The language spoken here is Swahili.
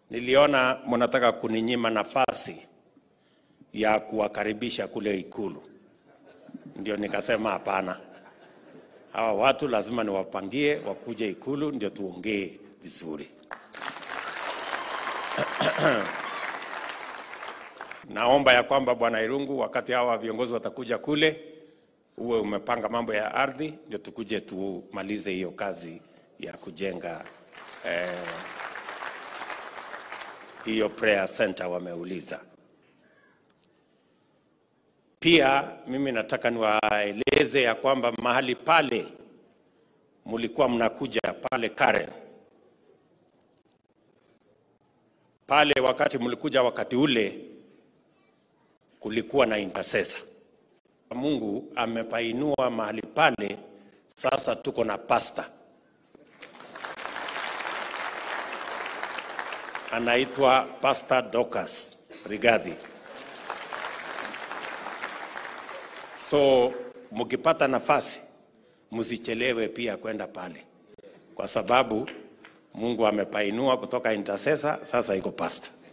niliona mnataka kuninyima nafasi ya kuwakaribisha kule Ikulu, ndio nikasema hapana, hawa watu lazima niwapangie wakuje Ikulu ndio tuongee vizuri. Naomba ya kwamba Bwana Irungu, wakati hawa viongozi watakuja kule, uwe umepanga mambo ya ardhi, ndio tukuje tumalize hiyo kazi ya kujenga eh, hiyo prayer center wameuliza. Pia mimi nataka niwaeleze ya kwamba mahali pale mulikuwa mnakuja pale Karen pale, wakati mlikuja wakati ule kulikuwa na intercessor. Mungu amepainua mahali pale, sasa tuko na pasta anaitwa Pastor Dorcas Rigathi. So mkipata nafasi msichelewe pia kwenda pale, kwa sababu Mungu amepainua kutoka intercessor, sasa iko pastor.